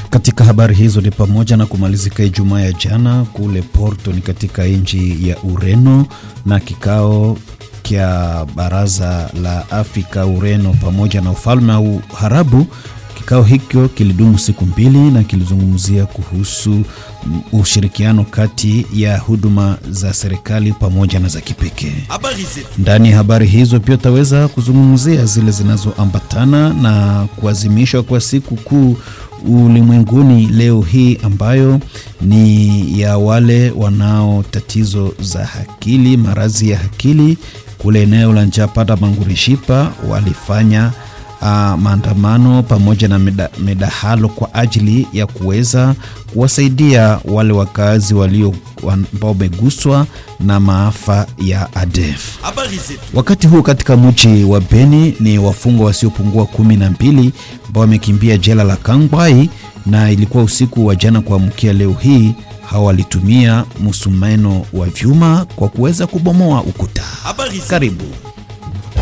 Katika habari hizo ni pamoja na kumalizika Ijumaa ya jana kule Porto ni katika nchi ya Ureno na kikao kya baraza la Afrika Ureno pamoja na ufalme wa Uharabu. Kikao hicho kilidumu siku mbili na kilizungumzia kuhusu ushirikiano kati ya huduma za serikali pamoja na za kipekee. Ndani ya habari hizo pia utaweza kuzungumzia zile zinazoambatana na kuadhimishwa kwa siku kuu ulimwenguni leo hii ambayo ni ya wale wanao tatizo za akili, maradhi ya akili. Kule eneo la Njapata Mangurishipa walifanya uh, maandamano pamoja na meda, medahalo kwa ajili ya kuweza kuwasaidia wale wakazi walio ambao wameguswa na maafa ya ADF. Wakati huu katika mji wa Beni ni wafungwa wasiopungua kumi na mbili ambao wamekimbia jela la Kangwai na ilikuwa usiku wa jana kuamkia leo hii. Hawa walitumia musumeno wa vyuma kwa kuweza kubomoa ukuta. Karibu.